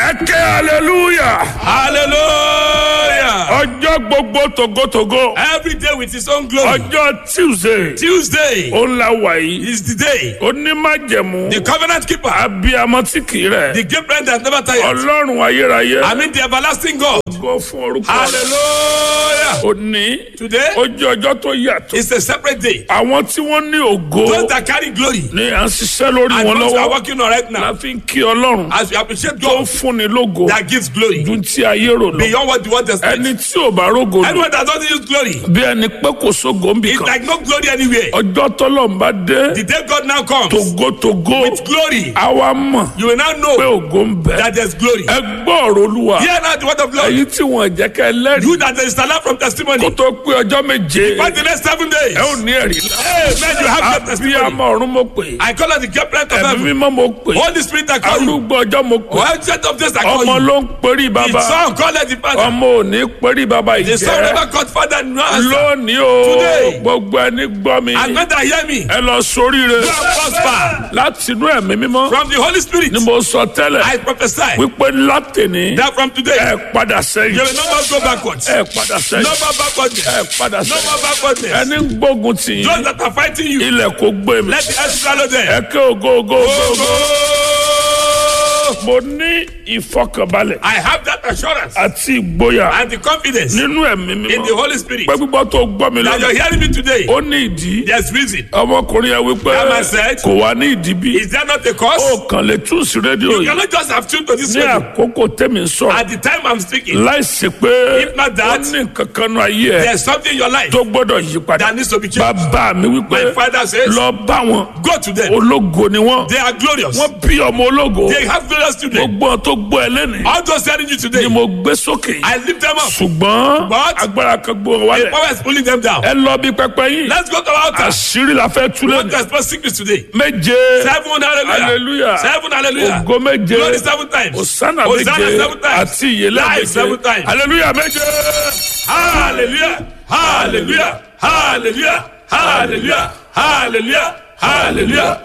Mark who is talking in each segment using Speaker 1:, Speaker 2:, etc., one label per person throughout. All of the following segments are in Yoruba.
Speaker 1: ẹ ké hallelujah.
Speaker 2: Hallelujah.
Speaker 1: ọjọ́ gbogbo togotogo.
Speaker 2: Every day with his own glory.
Speaker 1: ọjọ́ tuesday.
Speaker 2: Tuesday
Speaker 1: ó ń la wà yìí.
Speaker 2: is the day.
Speaker 1: onímájẹ̀mú.
Speaker 2: The covenant keeper.
Speaker 1: abiyamọ tí kì í rẹ̀.
Speaker 2: The great friend that never tires.
Speaker 1: ọlọ́run ayérayé.
Speaker 2: I mean the everlasting God.
Speaker 1: gbọ́ fún orúkọ rẹ̀.
Speaker 2: Hallelujah.
Speaker 1: òní.
Speaker 2: Today
Speaker 1: ó jẹ́ ọjọ́ tó yàtọ̀.
Speaker 2: is a separate day.
Speaker 1: àwọn tí wọ́n ní ògo.
Speaker 2: Those that carry glory
Speaker 1: ni à ń ṣiṣẹ́ lórí
Speaker 2: and
Speaker 1: wọn
Speaker 2: those who are
Speaker 1: lọ́wọ́.
Speaker 2: working on right
Speaker 1: la
Speaker 2: now.
Speaker 1: fi ń kí ọlọ́run.
Speaker 2: As we appreciate
Speaker 1: tó ń
Speaker 2: God
Speaker 1: fúnni lógo.
Speaker 2: that gives glory
Speaker 1: dun tí ayé rò lọ.
Speaker 2: beyond what the world expects.
Speaker 1: ẹni tí ò bá rógo lò.
Speaker 2: Anyone that doesn't use glory,
Speaker 1: bí ẹni pé kò sógo ń bì
Speaker 2: it's
Speaker 1: kan.
Speaker 2: like no glory anywhere.
Speaker 1: ọjọ́ tọ́lọ̀ ń bá dé.
Speaker 2: The day God now comes
Speaker 1: togotogo.
Speaker 2: with glory,
Speaker 1: àwa mọ̀
Speaker 2: you will now
Speaker 1: pé
Speaker 2: know
Speaker 1: ògo ń bẹ.
Speaker 2: that there's glory.
Speaker 1: ẹ gbọ́ ọ̀rọ̀ olúwa.
Speaker 2: Hear now the word of Lord.
Speaker 1: èyí tí wọ́n jẹ́ kẹ́ lẹ́rìí.
Speaker 2: You that is alive from testimony.
Speaker 1: kó tó pé ọjọ́ méje.
Speaker 2: For the next seven days.
Speaker 1: ẹ ò ní ẹ̀rí.
Speaker 2: Amen. You have your testimony.
Speaker 1: abiyamọ ọ̀run mo pè.
Speaker 2: I call it the great friend of
Speaker 1: ẹ̀mí
Speaker 2: heaven.
Speaker 1: mímọ́ mo pè.
Speaker 2: Holy Spirit I call you.
Speaker 1: arúgbó ọjọ́ mo pè.
Speaker 2: Well, set of days I call
Speaker 1: ọmọ
Speaker 2: you.
Speaker 1: ló ń perí
Speaker 2: The
Speaker 1: bàbá.
Speaker 2: son call it the father.
Speaker 1: ọmọ ò ní perí bàbá
Speaker 2: The son
Speaker 1: ìjẹ́.
Speaker 2: never called father no answer.
Speaker 1: lónìí o
Speaker 2: Today.
Speaker 1: gbogbo ẹni gbọ́ mi.
Speaker 2: And when they hear me,
Speaker 1: ẹ lọ sóríire.
Speaker 2: go and prosper.
Speaker 1: láti inú ẹ̀mí mímọ́.
Speaker 2: From the Holy Spirit,
Speaker 1: ni mo sọ tẹ́lẹ̀.
Speaker 2: I prophesy
Speaker 1: wípé látìní.
Speaker 2: that from today,
Speaker 1: ẹ padà
Speaker 2: you
Speaker 1: sẹ́yìn.
Speaker 2: will no more go backwards.
Speaker 1: ẹ padà
Speaker 2: No
Speaker 1: sẹ́yìn.
Speaker 2: more backwardness.
Speaker 1: ẹ padà
Speaker 2: No
Speaker 1: sẹ́yìn.
Speaker 2: more backwardness.
Speaker 1: ẹni ń gbógun tì yín.
Speaker 2: Those that are fighting you,
Speaker 1: ilẹ̀ kò gbé mi.
Speaker 2: let the earth swallow
Speaker 1: ẹ
Speaker 2: them.
Speaker 1: ké ògo ògo ògo ògo.
Speaker 2: Oh,
Speaker 1: mo ní ìfọkànbalẹ̀
Speaker 2: I have that assurance
Speaker 1: àti ìgboyà
Speaker 2: and the confidence in
Speaker 1: nínú ẹ̀mí
Speaker 2: the
Speaker 1: mímọ́.
Speaker 2: Holy Spirit
Speaker 1: pé gbígbọ́ tó gbọ́ mi
Speaker 2: that you're
Speaker 1: lọ́nà.
Speaker 2: hearing me today.
Speaker 1: ó ní ìdí.
Speaker 2: There's reason.
Speaker 1: ọmọkùnrin yẹn wípé
Speaker 2: That man said-
Speaker 1: kò wá ní ìdí bí.
Speaker 2: Is there not a cause?
Speaker 1: ó kàn lè tún sí rédíò
Speaker 2: You
Speaker 1: yìí.
Speaker 2: cannot just have tuned to this
Speaker 1: ní
Speaker 2: radio.
Speaker 1: àkókò tẹ́mi ń sọ̀rọ̀.
Speaker 2: At the time I'm speaking,
Speaker 1: láìsí pé
Speaker 2: If not that,
Speaker 1: ó ní nǹkan kan nù ayé ẹ̀
Speaker 2: there's something in your life
Speaker 1: tó gbọ́dọ̀ yí padà.
Speaker 2: that needs to be changed.
Speaker 1: bàbá mi wípé
Speaker 2: My father says,
Speaker 1: lọ bá wọn
Speaker 2: Go to them.
Speaker 1: ológo ni wọn.
Speaker 2: They are glorious.
Speaker 1: wọ́n bí ọmọ ológo.
Speaker 2: They have glorious children.
Speaker 1: gbogbo wọn tó gbọ́ ẹ lẹ́nu.
Speaker 2: All those telling you
Speaker 1: ni
Speaker 2: today,
Speaker 1: mo gbé sókè.
Speaker 2: I lift them up.
Speaker 1: ṣùgbọ́n
Speaker 2: But-
Speaker 1: agbára kan gbó wọn
Speaker 2: The
Speaker 1: wálẹ̀.
Speaker 2: power is pulling them down.
Speaker 1: ẹ lọ bí pẹpẹ yín.
Speaker 2: Let's go to our altar.
Speaker 1: àṣírí la fẹ́ tú
Speaker 2: We want to
Speaker 1: lẹ́nu.
Speaker 2: expose sickness today.
Speaker 1: méje.
Speaker 2: Seven hallelujah.
Speaker 1: hallelujah.
Speaker 2: Seven hallelujah.
Speaker 1: ògo méje.
Speaker 2: Glory seven times.
Speaker 1: Hosanna
Speaker 2: Hosanna
Speaker 1: méje.
Speaker 2: seven times.
Speaker 1: àti ìyẹlẹ
Speaker 2: Life seven
Speaker 1: méje.
Speaker 2: times.
Speaker 1: hallelujah méje.
Speaker 2: Hallelujah. Hallelujah. Hallelujah. Hallelujah. Hallelujah. Hallelujah.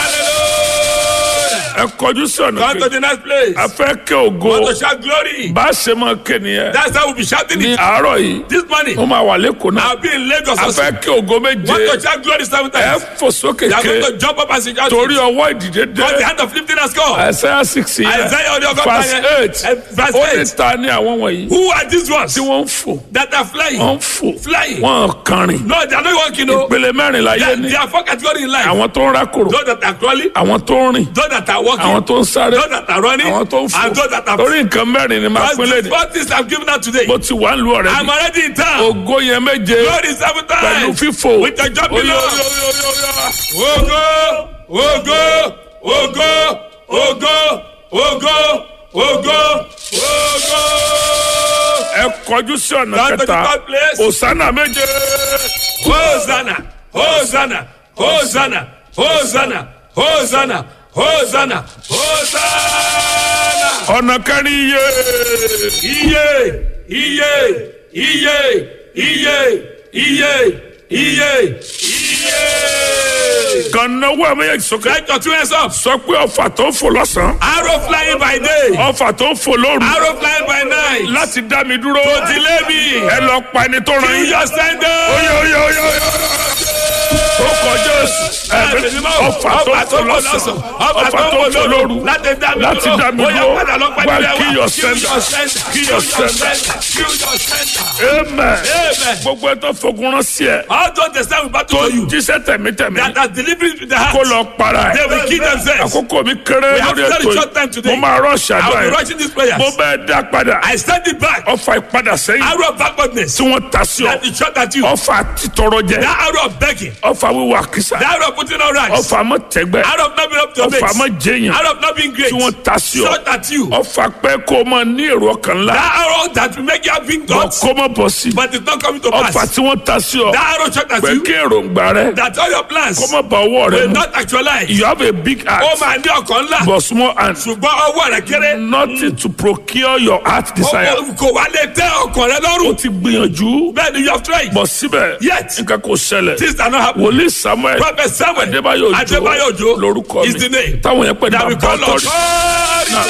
Speaker 2: Hallelujah.
Speaker 1: ẹ kọjú sí ọ̀nà
Speaker 2: Come to
Speaker 1: kejì.
Speaker 2: the next place.
Speaker 1: a fẹ́ kẹ́ ògo.
Speaker 2: Want to shout glory.
Speaker 1: bá a ṣe máa ké nìyẹn.
Speaker 2: That's how we'll be shouting
Speaker 1: ní
Speaker 2: it.
Speaker 1: àárọ̀ yìí.
Speaker 2: This morning,
Speaker 1: ó máa wà lẹ́kọ̀ọ́ náà.
Speaker 2: I'll be in Lagos
Speaker 1: a
Speaker 2: also.
Speaker 1: fẹ́ kí ògo
Speaker 2: Want to
Speaker 1: méje.
Speaker 2: shout glory seven
Speaker 1: ẹ
Speaker 2: times.
Speaker 1: fò sókè
Speaker 2: You are going
Speaker 1: ké.
Speaker 2: to jump up and shout
Speaker 1: torí
Speaker 2: it.
Speaker 1: ọwọ́ ìdìde
Speaker 2: Because the
Speaker 1: dé.
Speaker 2: hand of lifting has come.
Speaker 1: Isaiah six yẹn.
Speaker 2: Isaiah ọdún ọgọ́ta
Speaker 1: verse
Speaker 2: yẹn.
Speaker 1: eight.
Speaker 2: Eh, verse
Speaker 1: ó ní
Speaker 2: eight.
Speaker 1: ta ni àwọn wọ̀nyí.
Speaker 2: Who are these ones
Speaker 1: tí wọ́n ń fò.
Speaker 2: that are flying?
Speaker 1: wọ́n ń fò.
Speaker 2: Flying.
Speaker 1: wọ́n kàrin.
Speaker 2: No, they are not walking. No.
Speaker 1: ìpele mẹ́rin láyé
Speaker 2: There
Speaker 1: ní.
Speaker 2: there are four categories in life.
Speaker 1: àwọn tó ń rákòrò.
Speaker 2: Those that are crawling,
Speaker 1: àwọn tó ń rìn.
Speaker 2: those that are walking,
Speaker 1: àwọn tó ń sáré.
Speaker 2: those that are running,
Speaker 1: àwọn tó ń fò.
Speaker 2: and those that are
Speaker 1: torí nǹkan mẹ́rin ni máa
Speaker 2: Because
Speaker 1: pín
Speaker 2: the
Speaker 1: léde.
Speaker 2: four things I'm giving out today.
Speaker 1: mo ti wà ń lu ọ̀rẹ́
Speaker 2: I'm
Speaker 1: mi.
Speaker 2: already in town.
Speaker 1: ògo yẹn méje.
Speaker 2: God is seven
Speaker 1: pẹ̀lú
Speaker 2: times.
Speaker 1: fífò.
Speaker 2: With the jumping
Speaker 1: Oyo,
Speaker 2: up.
Speaker 1: oyo, oyo, oyo, oyo.
Speaker 2: Ogo, ogo, ogo, ogo, ogo, ogo, ogo.
Speaker 1: ẹ kọjú sí ọ̀nà
Speaker 2: Come to the
Speaker 1: kẹta.
Speaker 2: third place.
Speaker 1: òsánà méje.
Speaker 2: Hosanna, Hosanna, Hosanna, Hosanna, Hosanna, Hosanna, Hosanna.
Speaker 1: ọ̀nà kẹrin iye.
Speaker 2: Iye, iye, iye, iye, iye, iye, iye.
Speaker 1: kan náwó ẹ̀ méjèèjì sókè.
Speaker 2: Let your two hands up.
Speaker 1: sọ pé ọfà tó ń fò lọ́sàn-án.
Speaker 2: Arrow flying by day,
Speaker 1: ọfà tó ń fò lóru.
Speaker 2: arrow flying by night.
Speaker 1: láti dá mi dúró.
Speaker 2: delay me.
Speaker 1: ẹ lọ pa ẹni tó ràn
Speaker 2: Kill
Speaker 1: yín.
Speaker 2: your sender.
Speaker 1: oye oye oye oye. ó kọjá èsì. ẹ̀mí ọfà tó ń fò lọ́sàn-án. ọfà tó ń fò lóru.
Speaker 2: láti dá mi
Speaker 1: láti
Speaker 2: dúró.
Speaker 1: dá mi
Speaker 2: Ó yá,
Speaker 1: dúró.
Speaker 2: padà lọ pàdé
Speaker 1: wá
Speaker 2: rẹ
Speaker 1: kí
Speaker 2: wá.
Speaker 1: yọ
Speaker 2: Kill
Speaker 1: sẹ́ńdà.
Speaker 2: your sender.
Speaker 1: kí
Speaker 2: Kill
Speaker 1: yọ
Speaker 2: your
Speaker 1: sẹ́ńdà.
Speaker 2: sender. Kill your sender.
Speaker 1: amen.
Speaker 2: Amen.
Speaker 1: gbogbo ẹ tó fogun rán sí ẹ.
Speaker 2: All those that stand with battle
Speaker 1: tó
Speaker 2: for you,
Speaker 1: jíṣẹ́ tẹ̀mítẹ̀mí.
Speaker 2: that are delivering to the
Speaker 1: kó
Speaker 2: heart,
Speaker 1: lọ para
Speaker 2: they
Speaker 1: ẹ̀.
Speaker 2: will kill themselves.
Speaker 1: àkókò mi kéré
Speaker 2: We have
Speaker 1: lórí
Speaker 2: very
Speaker 1: ètò
Speaker 2: short time
Speaker 1: yìí.
Speaker 2: today.
Speaker 1: mo máa rọ́ọ̀ṣì
Speaker 2: I will
Speaker 1: àdúrà
Speaker 2: be
Speaker 1: yẹn.
Speaker 2: rushing these prayers.
Speaker 1: mo bẹ́ẹ̀ dá padà.
Speaker 2: I stand it back.
Speaker 1: ọfà ìpadà sẹ́yìn.
Speaker 2: Arrow of backwardness.
Speaker 1: tí wọ́n ta sí ọ.
Speaker 2: That is shot at you.
Speaker 1: ọfà títọrọ jẹ.
Speaker 2: That arrow of begging.
Speaker 1: ọfà wíwà kìsà.
Speaker 2: That arrow of putting on rags.
Speaker 1: ọfà mọ tẹgbẹ.
Speaker 2: Arrow of not being up to your
Speaker 1: ọfà
Speaker 2: mates.
Speaker 1: mọ jẹyàn.
Speaker 2: Arrow of not being great.
Speaker 1: tí wọ́n ta sí ọ.
Speaker 2: Shot at you.
Speaker 1: ọfà pẹ́ kó o máa ní èrò ọkàn ńlá.
Speaker 2: That arrow that will make you have been
Speaker 1: bọ̀
Speaker 2: gods,
Speaker 1: kó mọ̀ bọ̀ sí.
Speaker 2: but it's not coming to
Speaker 1: ọfà
Speaker 2: pass.
Speaker 1: tí wọ́n ta sí ọ.
Speaker 2: That arrow shot at
Speaker 1: pé
Speaker 2: you.
Speaker 1: kí èròǹgbà rẹ
Speaker 2: That all your plans
Speaker 1: kó mọ̀ bá ọwọ́ rẹ
Speaker 2: will
Speaker 1: mu.
Speaker 2: not actualize.
Speaker 1: you have a big
Speaker 2: Ó
Speaker 1: heart
Speaker 2: máa ní ọkàn ńlá.
Speaker 1: but small hand.
Speaker 2: Ṣùgbọ́n ọwọ́ rẹ̀ kéré.
Speaker 1: nothing to procure your heart desire.
Speaker 2: Ó- ó- Kò wá lè tẹ́ ọkàn rẹ
Speaker 1: o
Speaker 2: lọ́rùn.
Speaker 1: ti gbìyànjú.
Speaker 2: Bẹ́ẹ̀ ni you have tried.
Speaker 1: bọ̀ síbẹ̀
Speaker 2: Yet.
Speaker 1: nǹkan kò ṣẹlẹ̀.
Speaker 2: Things are not happening.
Speaker 1: wòlíì samuel
Speaker 2: Prophet Samuel
Speaker 1: adébáyò
Speaker 2: Adébáyò
Speaker 1: òjò
Speaker 2: Òjó
Speaker 1: lórúkọ
Speaker 2: is the
Speaker 1: mi
Speaker 2: name
Speaker 1: táwọn yẹn pè ní
Speaker 2: that we
Speaker 1: bàbá
Speaker 2: call Lord.
Speaker 1: ọtọ́rì. na gbogbo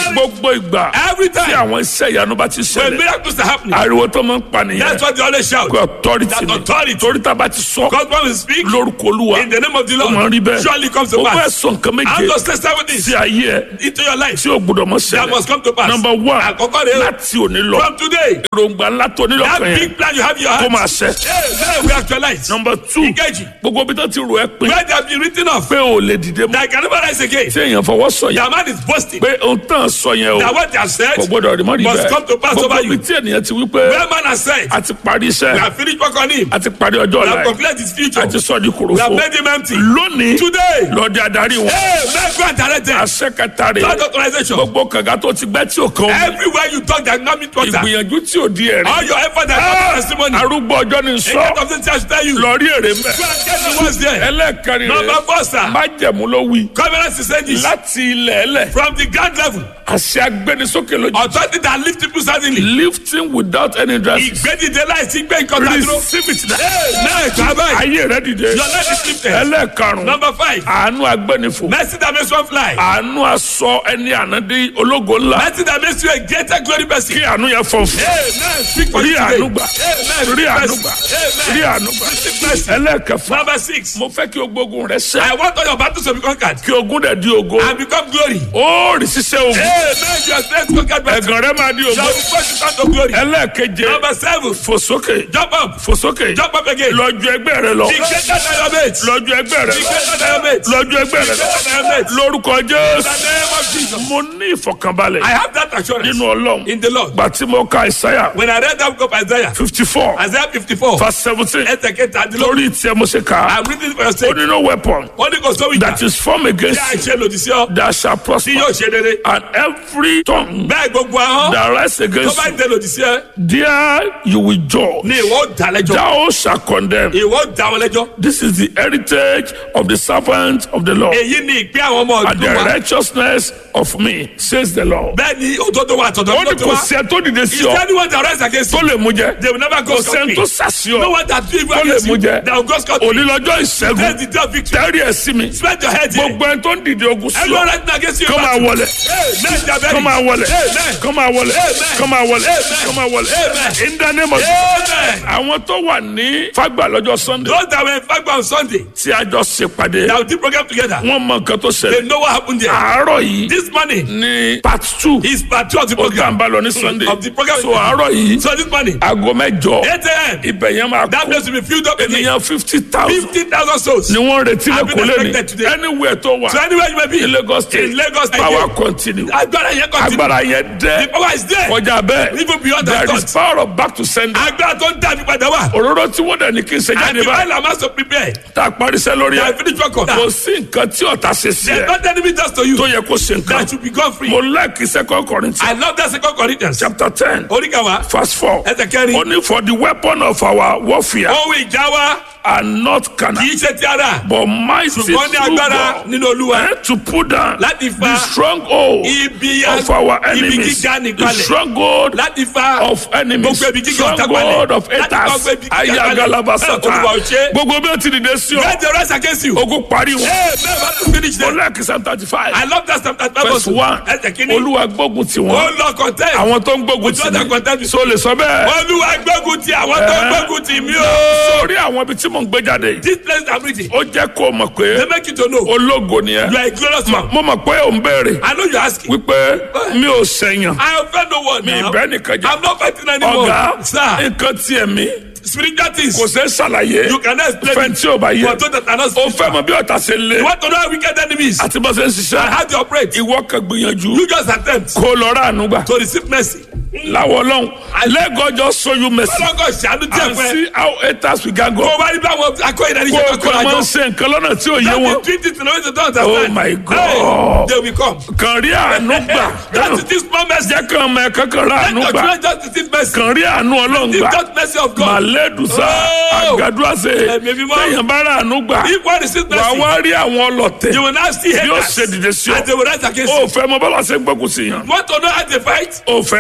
Speaker 1: gbogbo ìgbà
Speaker 2: Every
Speaker 1: tí
Speaker 2: time
Speaker 1: àwọn iṣẹ́ ìyanu bá ti
Speaker 2: when
Speaker 1: ṣẹlẹ̀
Speaker 2: miracles are happening,
Speaker 1: ariwo tó máa ń pa nìyẹn
Speaker 2: that's what they always shout.
Speaker 1: kò authority
Speaker 2: That
Speaker 1: ni
Speaker 2: authority.
Speaker 1: torí tá a bá ti sọ
Speaker 2: God when we speak
Speaker 1: lórúkọ olúwa
Speaker 2: in the name of the
Speaker 1: ó máa ń rí
Speaker 2: Lord,
Speaker 1: bẹ́ẹ̀
Speaker 2: surely comes to
Speaker 1: ó fẹ́
Speaker 2: pass.
Speaker 1: sọ nǹkan
Speaker 2: I'm
Speaker 1: méje
Speaker 2: just say seven things
Speaker 1: sí ayé ẹ
Speaker 2: into your life
Speaker 1: tí ó gbọdọ̀ mọ́
Speaker 2: that must
Speaker 1: ṣẹlẹ̀
Speaker 2: come to pass.
Speaker 1: number one
Speaker 2: Àkọ́kọ́ rẹ̀ o.
Speaker 1: láti òní lọ
Speaker 2: From today,
Speaker 1: èròǹgbà ńlá tó nílò
Speaker 2: that
Speaker 1: kan yẹn
Speaker 2: big plan you have in your
Speaker 1: kó
Speaker 2: heart,
Speaker 1: máa ṣẹ
Speaker 2: hey, then we actualize.
Speaker 1: number two
Speaker 2: Ìkejì,
Speaker 1: gbogbo bí tó ti rò ẹ́ pin
Speaker 2: where they have been written off,
Speaker 1: pé o lè dìde mọ́
Speaker 2: that I can never rise again.
Speaker 1: tí èèyàn fọwọ́ sọ yẹn
Speaker 2: Your man is boasting
Speaker 1: pé ohun tán sọ yẹn o
Speaker 2: that what they have said,
Speaker 1: kò gbọdọ̀ rí mọ́ rí
Speaker 2: must come to
Speaker 1: bẹ́ẹ̀
Speaker 2: pass
Speaker 1: gbogbo
Speaker 2: over
Speaker 1: bí
Speaker 2: you.
Speaker 1: tí ènìyàn ti wí pé
Speaker 2: where man has said,
Speaker 1: a ti parí
Speaker 2: we
Speaker 1: iṣẹ́
Speaker 2: have finished work on him,
Speaker 1: a ti parí ọjọ́
Speaker 2: we
Speaker 1: ọ̀la
Speaker 2: have
Speaker 1: ẹ̀
Speaker 2: completed his future,
Speaker 1: a ti sọ di
Speaker 2: we have
Speaker 1: kòròfo
Speaker 2: made him empty.
Speaker 1: lónìí
Speaker 2: Today,
Speaker 1: lọ́ọ́dẹ adarí wọn
Speaker 2: hey, man, go and direct them.
Speaker 1: àṣẹ kẹta rè
Speaker 2: That authorization.
Speaker 1: gbogbo kànga tó ti gbẹ́ tí ò kan omi
Speaker 2: Everywhere you talk, that not meet water.
Speaker 1: ìgbìyànjú tí ò di ẹ̀rí
Speaker 2: All your effort and
Speaker 1: Ah,
Speaker 2: testimony.
Speaker 1: arúgbó ọjọ́ ni
Speaker 2: A
Speaker 1: sọ
Speaker 2: lot of things I should tell you.
Speaker 1: lọ rí èrè mẹ́
Speaker 2: Go and get the ones there.
Speaker 1: ẹlẹ́ẹ̀kẹrin
Speaker 2: Number
Speaker 1: rè
Speaker 2: four, sir.
Speaker 1: májẹ̀mú ló wí
Speaker 2: Covenant is saying this.
Speaker 1: láti ilẹ̀ ẹlẹ̀
Speaker 2: From the ground level,
Speaker 1: àṣẹ agbẹnisókè lójú
Speaker 2: authority that lift people suddenly.
Speaker 1: lifting without any dress
Speaker 2: Ìgbédìde láìsí gbé nǹkan kan dúró.
Speaker 1: receive it now.
Speaker 2: Náà ìgbà báyìí.
Speaker 1: ayé rẹ dìde
Speaker 2: Your life is lifted.
Speaker 1: ẹlẹ́ẹ̀karùn-ún
Speaker 2: Number five.
Speaker 1: àánú agbẹnifò
Speaker 2: Mercy that makes one fly.
Speaker 1: àánú aṣọ ẹni ànádé ológo ńlá
Speaker 2: Mercy that makes you a greater glory person.
Speaker 1: kí àánú yẹn fọ̀ fún
Speaker 2: Amen. Speak for
Speaker 1: rí
Speaker 2: you today.
Speaker 1: àánú gbà
Speaker 2: Amen.
Speaker 1: rí àánú
Speaker 2: Mercy.
Speaker 1: gbà
Speaker 2: Amen.
Speaker 1: rí àánú gbà
Speaker 2: Receive mercy.
Speaker 1: ẹlẹ́ẹ̀kẹfà
Speaker 2: Number six.
Speaker 1: mo fẹ́ kí ogbógun rẹ ṣẹ
Speaker 2: I want all your battles to be conquered
Speaker 1: kí ogun dẹ̀ di ogo
Speaker 2: and become glory.
Speaker 1: ó rí ṣiṣẹ́ ogun
Speaker 2: Amen. Your strength conquered by
Speaker 1: ẹ̀gàn rẹ máa di ogo
Speaker 2: Shall be first to to glory.
Speaker 1: ẹlẹ́ẹ̀keje
Speaker 2: Number seven.
Speaker 1: fò sókè
Speaker 2: Jump up.
Speaker 1: fò sókè
Speaker 2: Jump up again.
Speaker 1: lọ́jọ́ ẹgbẹ́ rẹ lọ
Speaker 2: Be greater than your mates. Be
Speaker 1: lọ́jọ́ ẹgbẹ́ rẹ lọ
Speaker 2: greater than your mates. Be
Speaker 1: lọ́jọ́ ẹgbẹ́ rẹ lọ
Speaker 2: greater than your mates.
Speaker 1: lórúkọ
Speaker 2: In
Speaker 1: jésù
Speaker 2: the name of Jesus.
Speaker 1: mo ní ìfọ̀kànbalẹ̀
Speaker 2: I have that assurance
Speaker 1: nínú ọlọ́run
Speaker 2: in the Lord.
Speaker 1: gbà tí mo ka ìsáyà
Speaker 2: When I read that book of Isaiah,
Speaker 1: fifty four
Speaker 2: Isaiah 54,
Speaker 1: verse seventeen
Speaker 2: ẹsẹ̀ kẹta dín lórí.
Speaker 1: lórí tiẹ̀ mo ṣe kà á
Speaker 2: I'm reading it for your
Speaker 1: ó
Speaker 2: sake.
Speaker 1: ní no weapon
Speaker 2: Wọ́n ní kò sówó ìjà.
Speaker 1: that is formed
Speaker 2: Bí
Speaker 1: against
Speaker 2: a
Speaker 1: you
Speaker 2: ṣe lòdì sí ọ,
Speaker 1: that shall
Speaker 2: tí
Speaker 1: prosper
Speaker 2: yóò ṣe rere.
Speaker 1: and every tongue
Speaker 2: Bẹ́ẹ̀ gbogbo ahọ́n
Speaker 1: that rise
Speaker 2: tó
Speaker 1: against
Speaker 2: bá
Speaker 1: you
Speaker 2: dé lòdì sí ẹ,
Speaker 1: there you will judge
Speaker 2: ni ìwọ ó dá lẹ́jọ́.
Speaker 1: thou shall condemn
Speaker 2: Ìwọ ó dá wọn lẹ́jọ́.
Speaker 1: this is the heritage of the servant of the Lord
Speaker 2: Èyí ni ìpín àwọn ọmọ
Speaker 1: and
Speaker 2: ọdún
Speaker 1: the
Speaker 2: wa.
Speaker 1: righteousness of me says the Lord.
Speaker 2: Bẹ́ẹ̀ ni òdodo wa àtọ̀dọ̀
Speaker 1: ó
Speaker 2: mi ló
Speaker 1: ní
Speaker 2: ti
Speaker 1: kò
Speaker 2: wá.
Speaker 1: sí ẹ tó dìde sí
Speaker 2: Is
Speaker 1: ọ
Speaker 2: anyone that rise against
Speaker 1: tó
Speaker 2: you?
Speaker 1: lè mú jẹ
Speaker 2: They will never go
Speaker 1: kò sẹ́ni
Speaker 2: scot-free.
Speaker 1: tó sàsí
Speaker 2: No
Speaker 1: ọ
Speaker 2: one that do evil
Speaker 1: tó lè
Speaker 2: against
Speaker 1: mú
Speaker 2: you,
Speaker 1: jẹ
Speaker 2: that will go scot-free.
Speaker 1: onílọ́jọ́
Speaker 2: That's
Speaker 1: ìṣẹ́gun
Speaker 2: the day of victory.
Speaker 1: tẹ́rì ẹ̀ sí mi
Speaker 2: Spread your head here.
Speaker 1: gbogbo ẹni tó ń dìde ogun sí
Speaker 2: Everyone
Speaker 1: ọ
Speaker 2: rising against you.
Speaker 1: kó máa wọlé
Speaker 2: Amen. Jabari.
Speaker 1: kó máa wọlé
Speaker 2: Amen.
Speaker 1: kó máa wọlé
Speaker 2: Amen.
Speaker 1: kó máa wọlé
Speaker 2: Amen.
Speaker 1: kó máa wọlé
Speaker 2: Amen.
Speaker 1: in the name of
Speaker 2: Amen.
Speaker 1: àwọn tó wà ní fagbà lọ́jọ́ sunday
Speaker 2: Those that were in fact on Sunday,
Speaker 1: tí a jọ ṣèpàdé
Speaker 2: that we did program together,
Speaker 1: wọ́n mọ nǹkan tó
Speaker 2: they
Speaker 1: ṣẹlẹ̀
Speaker 2: know what happened there.
Speaker 1: àárọ̀ yìí
Speaker 2: This morning
Speaker 1: ní part two
Speaker 2: is part two of the
Speaker 1: ó gbà ń
Speaker 2: program.
Speaker 1: bá lọ ní sunday
Speaker 2: Of the program.
Speaker 1: so àárọ̀ yìí
Speaker 2: So this morning,
Speaker 1: aago mẹ́jọ
Speaker 2: 8 a.m.,
Speaker 1: ibẹ̀ yẹn máa
Speaker 2: that
Speaker 1: kó
Speaker 2: place will be filled up again.
Speaker 1: ènìyàn fifty thousand
Speaker 2: 50,000 souls.
Speaker 1: ni wọ́n retí
Speaker 2: I've been
Speaker 1: lẹ́kọ̀ọ́ lẹ́ni
Speaker 2: expected today.
Speaker 1: anywhere tó wà
Speaker 2: So anywhere you may be,
Speaker 1: in Lagos state
Speaker 2: in Lagos State,
Speaker 1: power continue
Speaker 2: agbára yẹn continue.
Speaker 1: agbára yẹn
Speaker 2: The
Speaker 1: dẹ́
Speaker 2: power is there.
Speaker 1: kọjá bẹ́ẹ̀
Speaker 2: Even beyond
Speaker 1: there
Speaker 2: that
Speaker 1: is
Speaker 2: thought.
Speaker 1: power of back to sender
Speaker 2: Agbára tó ń dàbí padà wà.
Speaker 1: òróró tí wọ́n dẹ̀ ní kí n ṣe
Speaker 2: And
Speaker 1: jáde
Speaker 2: the
Speaker 1: báyìí
Speaker 2: oil am also prepared.
Speaker 1: tá a parí iṣẹ́ lórí
Speaker 2: They
Speaker 1: ẹ̀
Speaker 2: have finished work on
Speaker 1: kò
Speaker 2: that.
Speaker 1: sí nǹkan tí ọ̀tá ṣe sí
Speaker 2: There's
Speaker 1: ẹ̀
Speaker 2: not enemy just to you.
Speaker 1: tó yẹ kó ṣe nǹkan
Speaker 2: That should be gone free.
Speaker 1: mo like second Corinthians
Speaker 2: I love that second Corinthians.
Speaker 1: chapter ten
Speaker 2: Oríkàwá.
Speaker 1: verse four
Speaker 2: Ẹsẹ̀ kẹrin.
Speaker 1: only for the weapon of our warfare
Speaker 2: Ohun ìjà wa
Speaker 1: are not carnal
Speaker 2: kì í ṣe ti ara.
Speaker 1: but mighty
Speaker 2: Ṣùgbọ́n ní
Speaker 1: through
Speaker 2: agbára
Speaker 1: God
Speaker 2: nínú Olúwa.
Speaker 1: and to put down
Speaker 2: Láti fa
Speaker 1: the stronghold
Speaker 2: ibi
Speaker 1: of our
Speaker 2: ibi
Speaker 1: enemies
Speaker 2: gíga
Speaker 1: the
Speaker 2: nìkalẹ̀.
Speaker 1: stronghold
Speaker 2: Láti fa
Speaker 1: of enemies
Speaker 2: Gbogbo ibi gíga ọ̀tá
Speaker 1: stronghold
Speaker 2: palẹ̀.
Speaker 1: of
Speaker 2: Láti fa
Speaker 1: haters
Speaker 2: gbogbo ibi gíga
Speaker 1: ayagalaba
Speaker 2: palẹ̀. Olúwa ò
Speaker 1: sata
Speaker 2: ṣe.
Speaker 1: gbogbo bí o ti dìde sí ọ
Speaker 2: Let the rest against you.
Speaker 1: ogun parí wọn
Speaker 2: Hey, man, what to finish
Speaker 1: mo
Speaker 2: them.
Speaker 1: like psalm thirty five
Speaker 2: I love that Psalm 35
Speaker 1: verse
Speaker 2: verse
Speaker 1: one
Speaker 2: Ẹsẹ̀ kìíní.
Speaker 1: olúwa gbógun tì
Speaker 2: Ó
Speaker 1: wọ́n
Speaker 2: lọ contest.
Speaker 1: àwọn tó ń gbógun
Speaker 2: Ojú
Speaker 1: tì
Speaker 2: ọ̀tá
Speaker 1: mí
Speaker 2: contest.
Speaker 1: so lè sọ bẹ́ẹ̀
Speaker 2: Olúwa gbógun ti àwọn tó
Speaker 1: Eh.
Speaker 2: gbógun ti mí o.
Speaker 1: sórí àwọn ibi tí mò ń gbé jáde yìí
Speaker 2: This place I'm reading.
Speaker 1: ó jẹ́ kó o mọ̀ pé
Speaker 2: They make you to know.
Speaker 1: ológo ni ẹ
Speaker 2: You are a glorious man.
Speaker 1: mo mọ̀ pé ò ń béèrè
Speaker 2: I know you're asking.
Speaker 1: wípé mi ò sẹ̀yàn
Speaker 2: I offend no one
Speaker 1: mi
Speaker 2: now.
Speaker 1: ìbẹ́ nìkan jẹ́
Speaker 2: I'm not fighting anymore.
Speaker 1: ọ̀gá
Speaker 2: Sir,
Speaker 1: nǹkan tiẹ̀ mi
Speaker 2: spiritual things.
Speaker 1: kò ṣeé ṣàlàyé
Speaker 2: You cannot explain
Speaker 1: fẹ́
Speaker 2: it.
Speaker 1: tí ò bá yẹ
Speaker 2: For those that are not
Speaker 1: ó fẹ́
Speaker 2: spiritual.
Speaker 1: mọ bí ọ̀tá ṣe lé
Speaker 2: You want to know how wicked enemies
Speaker 1: àti bó ṣe ń
Speaker 2: and
Speaker 1: ṣiṣẹ́
Speaker 2: how they operate.
Speaker 1: ìwọ kan gbìyànjú
Speaker 2: You just attempt
Speaker 1: kó lọ rà àánú gbà
Speaker 2: to receive mercy.
Speaker 1: láwọ ọlọ́run let God just show you mercy
Speaker 2: Ọlọ́gọ́ ṣàánú díẹ̀
Speaker 1: and
Speaker 2: fún ẹ.
Speaker 1: see how haters we can go
Speaker 2: Kó o bá rí bí àwọn akọ́yìn náà ní
Speaker 1: kó
Speaker 2: ṣe
Speaker 1: o
Speaker 2: kọ́kọ́
Speaker 1: kọ́ máa ń
Speaker 2: àjọ.
Speaker 1: ṣe nǹkan lọ́nà tí ò yé wọn
Speaker 2: That is treat it in a way they don't understand.
Speaker 1: Oh my God.
Speaker 2: Hey, they will come.
Speaker 1: kàn rí àánú gbà
Speaker 2: That is this small mercy.
Speaker 1: jẹ́ kàn mọ ẹ̀ka kan rà
Speaker 2: Let
Speaker 1: àánú
Speaker 2: your
Speaker 1: gbà
Speaker 2: children just receive mercy.
Speaker 1: kàn rí àánú ọlọ́run
Speaker 2: This
Speaker 1: gbà
Speaker 2: just mercy of God.
Speaker 1: màlẹ́dùsá
Speaker 2: Oh.
Speaker 1: àgàdúràsẹ̀
Speaker 2: Ẹ̀mí mímọ́.
Speaker 1: téèyàn bá rà àánú gbà
Speaker 2: If one receives
Speaker 1: wà
Speaker 2: mercy,
Speaker 1: wá rí àwọn ọlọ́tẹ̀
Speaker 2: you will now see
Speaker 1: yóò
Speaker 2: haters.
Speaker 1: ṣe dìde sí ọ
Speaker 2: And they will rise against
Speaker 1: ó
Speaker 2: you.
Speaker 1: fẹ́ mọ bọ́lá ṣe gbógun sí yàn
Speaker 2: You want to know how they fight?
Speaker 1: ó fẹ́ mọ̀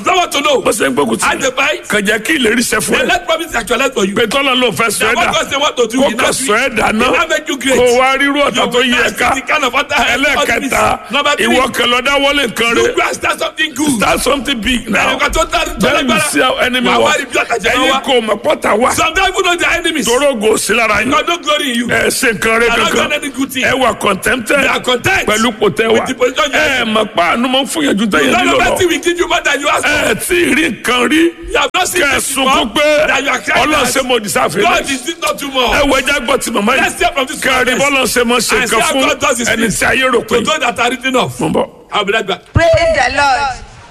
Speaker 2: someone to know.
Speaker 1: bó ṣe ń gbógun
Speaker 2: And
Speaker 1: tì
Speaker 2: the fight.
Speaker 1: kàn jẹ́ kí ìlérí ṣẹ fún
Speaker 2: They
Speaker 1: ẹ
Speaker 2: let promise actualize for you.
Speaker 1: pé tọ́lá ló fẹ́ sọ ẹ́
Speaker 2: That what
Speaker 1: dà
Speaker 2: God say what to do.
Speaker 1: kó
Speaker 2: he
Speaker 1: kàn
Speaker 2: now
Speaker 1: sọ
Speaker 2: do
Speaker 1: ẹ́
Speaker 2: it.
Speaker 1: dà
Speaker 2: He
Speaker 1: náà
Speaker 2: now make you great.
Speaker 1: kó wá rírú ọ̀tá
Speaker 2: You
Speaker 1: tó
Speaker 2: will
Speaker 1: yí ẹ
Speaker 2: not
Speaker 1: ká
Speaker 2: see the kind of water
Speaker 1: ẹlẹ́ẹ̀kẹta
Speaker 2: Number three.
Speaker 1: ìwọ kẹlọ dáwọ́lé nǹkan
Speaker 2: You
Speaker 1: rẹ
Speaker 2: go and start something good.
Speaker 1: start something big now
Speaker 2: Ẹnìkan tó tà tó
Speaker 1: then you
Speaker 2: lágbára.
Speaker 1: see how enemy
Speaker 2: Wàá
Speaker 1: wa
Speaker 2: wá rí bí ọ̀tàjà náà
Speaker 1: ẹ̀yin
Speaker 2: wá.
Speaker 1: kò mọ̀ pọ́tà wá
Speaker 2: Sometimes people know their enemies.
Speaker 1: torógo sí lára yín
Speaker 2: God no glory in you.
Speaker 1: ẹ ṣe nǹkan rẹ
Speaker 2: They are not
Speaker 1: kankan
Speaker 2: done any good thing.
Speaker 1: ẹ wà contented
Speaker 2: They are content.
Speaker 1: pẹ̀lú pòtẹ́ wa
Speaker 2: With the position you are
Speaker 1: ẹ mọ̀ pa àánú mọ̀ fún yẹn ju tẹ̀yẹ
Speaker 2: None
Speaker 1: nílò
Speaker 2: of
Speaker 1: lọ
Speaker 2: that thing will give you more than you ask for.
Speaker 1: ẹ tí ì rí nǹkan rí
Speaker 2: You have not seen
Speaker 1: kẹ ẹ
Speaker 2: this before.
Speaker 1: sunkún pé
Speaker 2: That you are crying
Speaker 1: ọlọ́run
Speaker 2: out.
Speaker 1: ṣe mo dìsáfẹ́
Speaker 2: God
Speaker 1: rẹ
Speaker 2: is this not too much.
Speaker 1: ẹ wọ ẹja gbọ́ ti màmá
Speaker 2: Let's
Speaker 1: yìí
Speaker 2: hear from this
Speaker 1: kẹrin
Speaker 2: prophet.
Speaker 1: bọ́lá ṣe mọ̀ ṣe
Speaker 2: And see
Speaker 1: nǹkan
Speaker 2: how
Speaker 1: fún
Speaker 2: God does his
Speaker 1: ẹni
Speaker 2: things.
Speaker 1: tí ayé rò pé
Speaker 2: To those that are written off.
Speaker 1: mo ń bọ̀.
Speaker 2: I'll be right back.
Speaker 3: praise the lord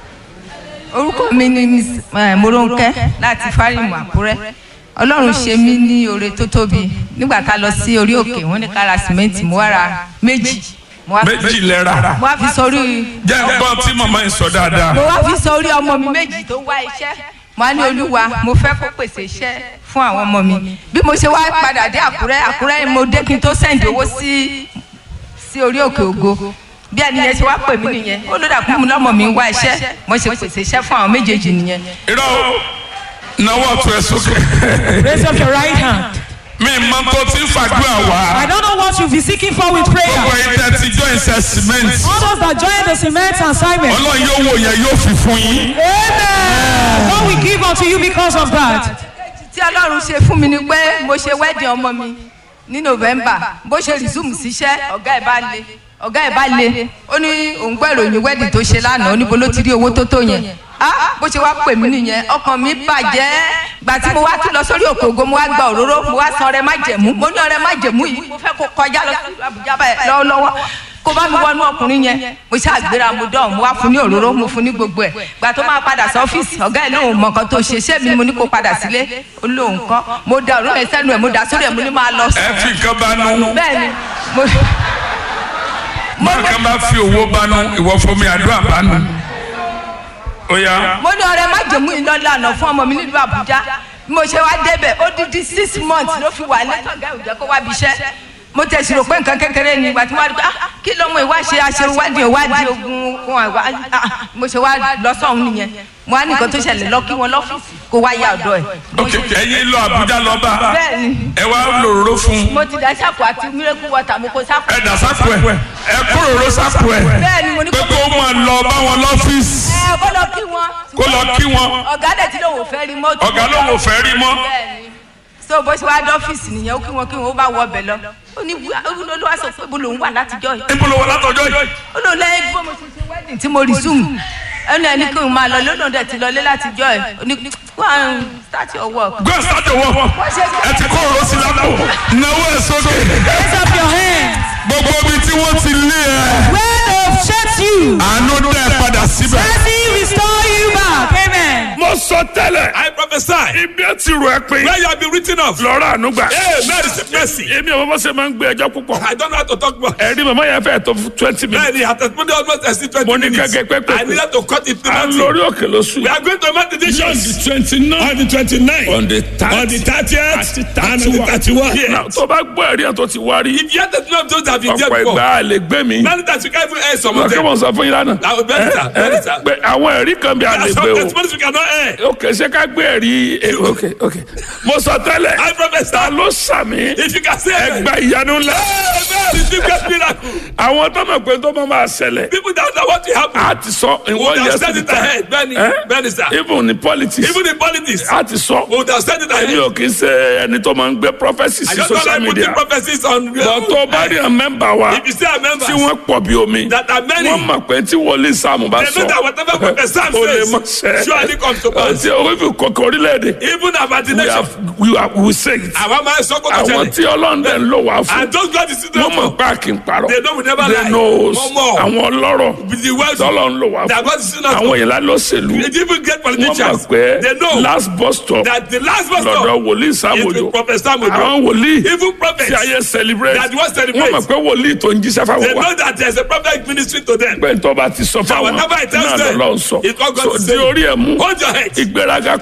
Speaker 3: orúkọ mi ni miss eh, moronke láti fárímù àkúrẹ́ ọlọ́run ṣe mí ní oore tó tóbi nígbà tá a lọ sí orí òkè wọ́n ní ká ra sìmẹ́ǹtì mo wá ra méjì mo wá fi-
Speaker 1: méjì lẹ́ra
Speaker 3: mo wá fi sórí
Speaker 1: jẹ́ gbọ́ tí màmá yìí sọ dáadáa
Speaker 3: mo wá fi sórí ọmọ mi méjì tó wá iṣẹ́ mo á ní olúwa mo fẹ́ kó pèsè iṣẹ́ fún àwọn ọmọ mi bí mo ṣe wá padà dé àkúrẹ́ àkúrẹ́ mo dé kí n tó sẹ́ǹdì owó sí sí orí òkè ògo bí ẹni yẹn ṣe wá pè mí nìyẹn ó ló dàkú mi lọ́mọ mi ń wá iṣẹ́ mo ṣe pèsè iṣẹ́ fún àwọn méjèèjì nìyẹn.
Speaker 1: irọ́ náwó ọ̀tún ẹ̀ sókè
Speaker 4: Raise up your right hand.
Speaker 1: mi máa tó ti ń fàdúrà wá
Speaker 4: I don't know what you'll be seeking for with prayer.
Speaker 1: gbogbo ìtẹ́ ti join ṣe cement
Speaker 4: All those that join the cement assignment.
Speaker 1: ọlọ́run yóò wò yẹn yóò fi fún yín.
Speaker 4: Amen. God will give unto you because of that.
Speaker 3: tí ọlọ́run ṣe fún mi ni pé mo ṣe wedding ọmọ mi ní november bó ṣe resume síṣẹ́ ọ̀gá ẹ̀ bá le ọ̀gá ẹ̀ bá le ó ní òun gbọ́ ìròyìn wedding tó ṣe lánàá ó ní bó ló ti rí owó tó tó yẹn ah bó ṣe wá pè mí nìyẹn ọkàn mi bàjẹ́ gbà tí mo wá tún lọ sórí òkè ògo mo wá gba òróró mo wá san ọrẹ má jẹ̀mú mo ní ọrẹ má jẹ̀mú yìí mo fẹ́ kó kọjá lọ sí àbújá báyìí lọ́wọ́lọ́wọ́ kó bá mi wọnú ọkùnrin yẹn mo ṣe àgbéra mo dán mo wá fún ní òróró mo fún ní gbogbo ẹ gbà tó máa padà sí ọ́fíìsì ọ̀gá ẹ̀ lóun mọ̀ nǹkan tó ṣe ṣé mi ni mo ní kó padà sílé ó lóun kọ́ mo da òróró yẹn sẹ́nu ẹ̀ mo dà sórí ẹ̀ mo ní máa lọ
Speaker 1: ẹ
Speaker 3: sùn
Speaker 1: fi nǹkan bá nu
Speaker 3: bẹ́ẹ̀ ni mo
Speaker 1: máa kan bá fi owó bá nu ìwọ fún mi àdúrà bá nu. ó yá
Speaker 3: mo ní ọrẹ má jẹ̀mú yìí lọ́la àná fún ọmọ mi nílùú àbújá bí mo ṣe wá débẹ̀ ó dídí six months ló fi wà lẹ́tọ̀gá ìjẹ́ kó wá bí iṣẹ́ mo tẹ̀sí rò pé nǹkan kékeré ni ìgbà tí wọ́n á rí pé ah kí lọ́mọ ìwá ṣe aṣèwádìí ìwádìí ogun wọn àgbà ah mo ṣe wá lọ sọ́hún nìyẹn mo á ní nǹkan tó ṣẹlẹ̀ lọ kí wọn lọ́fíìsì kó wá yá ọ̀dọ́ ẹ̀.
Speaker 1: ok ẹyin lọ Àbújá lọ bá
Speaker 3: bẹ́ẹ̀ ni
Speaker 1: ẹ wá lòróró fún
Speaker 3: mo ti dá sáàpù àti miracle water mo kó sáàpù.
Speaker 1: ẹ dà sápò ẹ ẹ kó lòróró sápò ẹ
Speaker 3: bẹ́ẹ̀ ni mo ní
Speaker 1: pé
Speaker 3: kó
Speaker 1: kó máa lọ bá wọn lọ́fíìsì
Speaker 3: ẹ kó lọ kí wọn.
Speaker 1: kó lọ kí wọn
Speaker 3: ọ̀gá dẹ̀ tí lòun ò fẹ́ rí mọ́tò.
Speaker 1: ọ̀gá lòun ò fẹ́ rí mọ́
Speaker 3: bẹ́ẹ̀ni so bó ṣe wá dọ́fíìsì nìyẹn ó kí wọn kí wọn ó bá wọ ọbẹ̀ lọ ó ní olúwa sọ pé bó lòun wà látijọ́ yìí
Speaker 1: níbo ló wà látọjọ́ yìí
Speaker 3: ó lò lẹ́yìn bó mo ṣe ṣe wedding tí mo resume ẹnu ẹni kí n máa lọ lónà dẹ̀ ti lọlé látijọ́ ẹ̀ ó ní go and start your work.
Speaker 1: gbé sájò wọ ẹ ti kó òró sí lápò náwó ẹ sókè
Speaker 4: Raise up your hands.
Speaker 1: gbogbo ibi tí wọ́n ti lé ẹ
Speaker 4: Where they've shut you.
Speaker 1: àánú dẹ padà síbẹ̀.
Speaker 4: Mercy restore you back. Amen.
Speaker 1: mo sọ tẹ́lẹ̀
Speaker 2: I prophesy.
Speaker 1: ibi ẹ ti rò ẹ pé
Speaker 2: Where you have been written off.
Speaker 1: lọ́rọ̀ ànúgbà.
Speaker 2: Amen. Receive mercy.
Speaker 1: èmi ò bọ́ sẹ́ máa ń gbé ẹjọ́ púpọ̀.
Speaker 2: I don't know how to talk more.
Speaker 1: ẹ̀rí màmá yẹn fẹ́ tó twenty minutes.
Speaker 2: Bẹ́ẹ̀ni, àtẹ̀síwájú almost exceed twenty
Speaker 1: Mo ní
Speaker 2: minutes.
Speaker 1: kẹ́kẹ́ pẹ́pẹ́.
Speaker 2: I needed to cut it to
Speaker 1: à ń
Speaker 2: nothing.
Speaker 1: lórí òkè lóṣù.
Speaker 2: We are going to make the decisions.
Speaker 1: twenty nine.
Speaker 2: On the twenty-nine.
Speaker 1: on the thirty.
Speaker 2: On the thirtieth.
Speaker 1: Àti
Speaker 2: And on the thirty-one.
Speaker 1: Now, tó bá gbọ́ ẹ̀rí ẹ̀ tó ti wá rí.
Speaker 2: If you have to know those that have been there
Speaker 1: ọ̀pọ̀
Speaker 2: before.
Speaker 1: ìgbà lè gbé mi.
Speaker 2: Many times you can't even air some of
Speaker 1: ọ̀kẹ́
Speaker 2: them.
Speaker 1: mọ̀ sọ fún yín lánàá.
Speaker 2: Now, very sir, very sir.
Speaker 1: pé àwọn ẹ̀rí kan bí a lè
Speaker 2: There are
Speaker 1: gbé
Speaker 2: some
Speaker 1: o.
Speaker 2: testimonies we cannot air.
Speaker 1: ok ṣé ká gbé ẹ̀rí eh, ok ok. mo sọ tẹ́lẹ̀.
Speaker 2: I prophesy.
Speaker 1: ta ló sàmì.
Speaker 2: If you can say amen.
Speaker 1: ẹgbà ìyanu ńlá.
Speaker 2: Amen. Receive great miracle.
Speaker 1: àwọn tó mọ̀ pé tó máa máa ṣẹlẹ̀.
Speaker 2: People that know what will happen.
Speaker 1: a ti sọ in
Speaker 2: We
Speaker 1: one
Speaker 2: would have
Speaker 1: year
Speaker 2: said it ahead. Benny, Benny, sir.
Speaker 1: even in politics.
Speaker 2: Even in politics.
Speaker 1: a ti sọ.
Speaker 2: We would have said it
Speaker 1: èmi
Speaker 2: ahead.
Speaker 1: ò kì í ṣe ẹni tó máa ń gbé prophecy
Speaker 2: I
Speaker 1: sí
Speaker 2: just don't
Speaker 1: social
Speaker 2: like putting
Speaker 1: media.
Speaker 2: prophecies on.
Speaker 1: bọ̀ tó bá rí àwọn mẹ́mbà wa
Speaker 2: If you say a member
Speaker 1: tí wọ́n pọ̀ bí omi.
Speaker 2: that are many,
Speaker 1: wọ́n mọ̀ pé tí wòlíì sáàmù bá
Speaker 2: they know
Speaker 1: sọ.
Speaker 2: that whatever prophet Sam
Speaker 1: o lè mọ̀
Speaker 2: says
Speaker 1: sẹ́.
Speaker 2: surely comes to pass.
Speaker 1: ọtí orífi kọkọ orílẹ̀-èdè.
Speaker 2: Even about the
Speaker 1: we
Speaker 2: nation.
Speaker 1: have we have we say it.
Speaker 2: Àwọn máa ń sọ kó tó
Speaker 1: àwọn
Speaker 2: ṣẹlẹ̀.
Speaker 1: tí ọlọ́run dẹ̀ ń lò wá fún.
Speaker 2: And those God is still
Speaker 1: wọ́n mọ̀
Speaker 2: for.
Speaker 1: pé a kì í parọ́.
Speaker 2: They know we never
Speaker 1: they
Speaker 2: lie.
Speaker 1: know
Speaker 2: Wọ́n mọ̀.
Speaker 1: àwọn ọlọ́rọ̀
Speaker 2: With the wealth
Speaker 1: tọ́lọ̀ ń lò wá
Speaker 2: that
Speaker 1: fún.
Speaker 2: God is still not
Speaker 1: àwọn
Speaker 2: for.
Speaker 1: ìlà lọ́sẹ̀lú.
Speaker 2: They even get
Speaker 1: wọ́n
Speaker 2: politicians.
Speaker 1: mọ̀ pé
Speaker 2: They know
Speaker 1: last bus stop
Speaker 2: that the last bus
Speaker 1: lọ́dọ̀
Speaker 2: stop
Speaker 1: wòlíì
Speaker 2: is
Speaker 1: sáàmùjò.
Speaker 2: with Prophet Sam Ojo.
Speaker 1: àwọn wòlíì
Speaker 2: Even
Speaker 1: tí
Speaker 2: prophets.
Speaker 1: ayé celebrate.
Speaker 2: That wọ́n celebrate.
Speaker 1: wọ́n mọ̀ pé wòlíì tó ń jíṣẹ́
Speaker 2: They
Speaker 1: fáwọn wa.
Speaker 2: know that there is a prophet ministry to them.
Speaker 1: pé tó bá ti sọ fáwọn
Speaker 2: whatever it tells
Speaker 1: náà
Speaker 2: them,
Speaker 1: lọ́lọ́ sọ.
Speaker 2: it's what God
Speaker 1: so
Speaker 2: is
Speaker 1: di
Speaker 2: saying.
Speaker 1: orí ẹ̀ mú.
Speaker 2: Hold your head.
Speaker 1: ìgbéraga kọ́sà.
Speaker 2: It's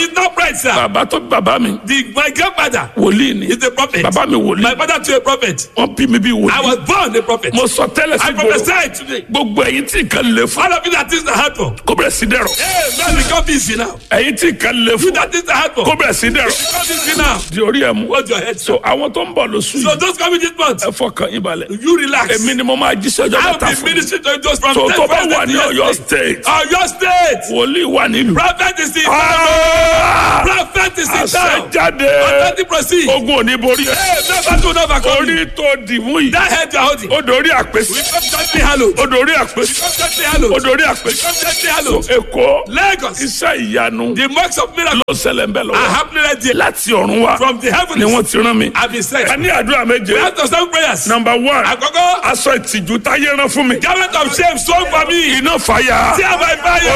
Speaker 2: He's not bright, sir.
Speaker 1: bàbá tó bí bàbá mi
Speaker 2: The, my grandfather
Speaker 1: wòlíì ni
Speaker 2: is a prophet.
Speaker 1: bàbá mi wòlíì
Speaker 2: My father too a prophet.
Speaker 1: wọ́n bí mi bí
Speaker 2: I
Speaker 1: wòlíì
Speaker 2: was born a prophet.
Speaker 1: mo sọ tẹ́lẹ̀ sí
Speaker 2: I
Speaker 1: gbòòrò
Speaker 2: prophesy today.
Speaker 1: gbogbo ẹ̀yin tí nǹkan lè fún
Speaker 2: All of you that things are hard for.
Speaker 1: kó bẹ̀rẹ̀ sí dẹ̀rọ̀
Speaker 2: Hey, man, become busy now.
Speaker 1: ẹ̀yin tí nǹkan lè
Speaker 2: You
Speaker 1: fún
Speaker 2: that things are hard for.
Speaker 1: kó bẹ̀rẹ̀ sí dẹ̀rọ̀
Speaker 2: Become busy now.
Speaker 1: di orí ẹ̀ mú
Speaker 2: Hold your head,
Speaker 1: so
Speaker 2: sir.
Speaker 1: àwọn tó ń bọ̀ lóṣù
Speaker 2: So
Speaker 1: yìí
Speaker 2: those coming this month,
Speaker 1: ẹ fọkàn yín balẹ̀
Speaker 2: you relax.
Speaker 1: èmi ni mo máa jíṣẹ́ ọjọ́
Speaker 2: I
Speaker 1: mẹ́ta
Speaker 2: will be
Speaker 1: fún mi
Speaker 2: ministering to you just from
Speaker 1: so
Speaker 2: ten
Speaker 1: tó bá
Speaker 2: first
Speaker 1: wà ní
Speaker 2: to
Speaker 1: Ọ̀yọ́
Speaker 2: yesterday.
Speaker 1: state
Speaker 2: Ọ̀yọ́ state.
Speaker 1: wòlíì wà nílùú
Speaker 2: Prophet is in town.
Speaker 1: Ah!
Speaker 2: Prophet is in
Speaker 1: àṣẹ
Speaker 2: town.
Speaker 1: jáde
Speaker 2: Authority proceed.
Speaker 1: ogun ò ní borí ẹ
Speaker 2: Hey, never do never come.
Speaker 1: orí tó dìmú yìí
Speaker 2: That head you are holding.
Speaker 1: ó dorí àpèsè
Speaker 2: We come gently hallowed.
Speaker 1: ó dorí àpèsè
Speaker 2: Come gently hallowed.
Speaker 1: ó dorí àpèsè
Speaker 2: Come gently
Speaker 1: so
Speaker 2: hallowed.
Speaker 1: èkó
Speaker 2: Lagos.
Speaker 1: iṣẹ́ ìyanu
Speaker 2: The marks of miracles
Speaker 1: ló ṣẹlẹ̀ ń bẹ̀
Speaker 2: are
Speaker 1: lọ́wọ́
Speaker 2: happening right there.
Speaker 1: láti ọ̀run wá
Speaker 2: From the
Speaker 1: ni
Speaker 2: heavens.
Speaker 1: wọ́n ti rán mi
Speaker 2: I've been sent.
Speaker 1: ẹ ní àdúrà méje
Speaker 2: We have to send prayers.
Speaker 1: number one
Speaker 2: Àkọ́kọ́.
Speaker 1: aṣọ ìtìjú táyé rán fún mi
Speaker 2: Garment of shame sown for me.
Speaker 1: iná fàyà
Speaker 2: Tear by fire.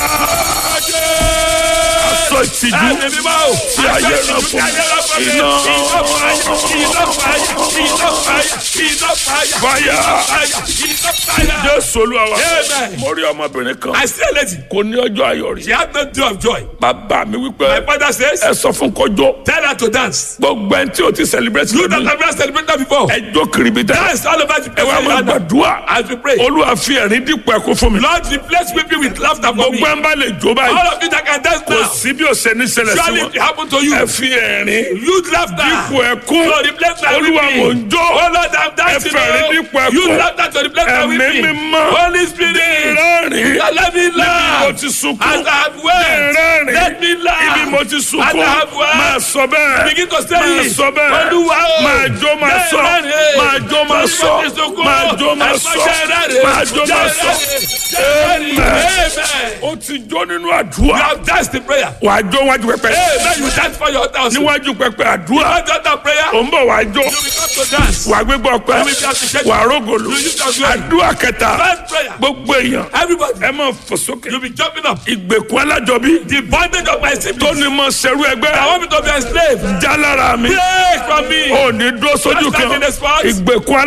Speaker 1: aṣọ ìtìjú
Speaker 2: Ẹ̀mí mímọ́ o.
Speaker 1: tí ayé rán fún mi iná
Speaker 2: Iná fàyà. Iná fàyà. Iná fàyà. Iná fàyà.
Speaker 1: fàyà
Speaker 2: Iná fàyà.
Speaker 1: jésù olúwa wa
Speaker 2: Amen.
Speaker 1: mo rí ọmọbìnrin kan
Speaker 2: I see a lady.
Speaker 1: kò ní ọjọ́ ayọ̀ rí
Speaker 2: She had no day of joy.
Speaker 1: bàbá mi wípé
Speaker 2: My father says,
Speaker 1: ẹ sọ fún kọjọ
Speaker 2: tell her to dance.
Speaker 1: gbogbo ẹni tí o ti celebrate
Speaker 2: You that
Speaker 1: lónìí
Speaker 2: have never celebrated before.
Speaker 1: ẹ jó kiribi dá
Speaker 2: Dance all over the
Speaker 1: ẹ
Speaker 2: place.
Speaker 1: wá máa gbàdúrà
Speaker 2: As we pray.
Speaker 1: olúwa fi ẹ̀rín dípò ẹkún fún mi
Speaker 2: Lord, replace weeping with laughter for me.
Speaker 1: gbogbo ẹ ń bá lè jó báyìí
Speaker 2: All of you that can dance
Speaker 1: kò
Speaker 2: now.
Speaker 1: sí bí o ṣe ní ṣẹlẹ̀ sí
Speaker 2: Surely
Speaker 1: wọn
Speaker 2: it happen to you.
Speaker 1: ẹ fi ẹ̀rín
Speaker 2: Use laughter.
Speaker 1: dípò ẹkún
Speaker 2: So replace my
Speaker 1: olúwa
Speaker 2: weeping.
Speaker 1: mò ń jó
Speaker 2: Oh Lord, I'm dancing.
Speaker 1: Ẹ fẹ̀rín
Speaker 2: oh.
Speaker 1: dípò ẹkún.
Speaker 2: Use laughter to replace my
Speaker 1: ẹ̀mí
Speaker 2: weeping.
Speaker 1: mímọ́
Speaker 2: Holy Spirit.
Speaker 1: rẹ́rìn
Speaker 2: Let me
Speaker 1: níbi mo
Speaker 2: laugh.
Speaker 1: ti sunkún
Speaker 2: As I have wept.
Speaker 1: rẹ́rìn
Speaker 2: Let me laugh.
Speaker 1: ibi mo ti
Speaker 2: As
Speaker 1: sunkún
Speaker 2: I have wept.
Speaker 1: máa sọ bẹ́ẹ̀
Speaker 2: Begin to say
Speaker 1: máa
Speaker 2: it.
Speaker 1: sọ bẹ́ẹ̀
Speaker 2: Olúwa o.
Speaker 1: máa jó máa sọ
Speaker 2: Rẹ́rìn.
Speaker 1: máa jó máa
Speaker 2: Torí
Speaker 1: sọ
Speaker 2: mo ti sunkún.
Speaker 1: máa jó máa
Speaker 2: Ẹ̀fọ́
Speaker 1: sọ
Speaker 2: ṣe rẹ́rìn.
Speaker 1: máa jó máa
Speaker 2: Ṣe
Speaker 1: sọ
Speaker 2: rẹ́rìn. Ṣe rẹ́rìn.
Speaker 1: Amen.
Speaker 2: Amen.
Speaker 1: ó ti jó nínú
Speaker 2: You
Speaker 1: àdúrà
Speaker 2: have danced in prayer.
Speaker 1: wàá jó wájú pẹpẹ
Speaker 2: Amen. You dance for your altar also.
Speaker 1: níwájú pẹpẹ àdúrà
Speaker 2: After that prayer,
Speaker 1: ò ń bọ̀ wàá jó
Speaker 2: you will come to dance.
Speaker 1: wàá gbégbá ọpẹ́
Speaker 2: You will be appreciated.
Speaker 1: wàá rógòlò
Speaker 2: You will use your glory.
Speaker 1: àdúrà kẹta
Speaker 2: First prayer.
Speaker 1: gbogbo èèyàn
Speaker 2: Everybody,
Speaker 1: ẹ máa fò sókè
Speaker 2: you'll be jumping up.
Speaker 1: ìgbèkùn alájọbí
Speaker 2: The bondage of my
Speaker 1: tó
Speaker 2: siblings.
Speaker 1: ní mọ sẹrú
Speaker 2: I
Speaker 1: ẹgbẹ́
Speaker 2: want me to be enslaved.
Speaker 1: já lára mi
Speaker 2: Break from me.
Speaker 1: ò ní dúró sójú
Speaker 2: Just like
Speaker 1: kan
Speaker 2: in the spot.
Speaker 1: ìgbèkùn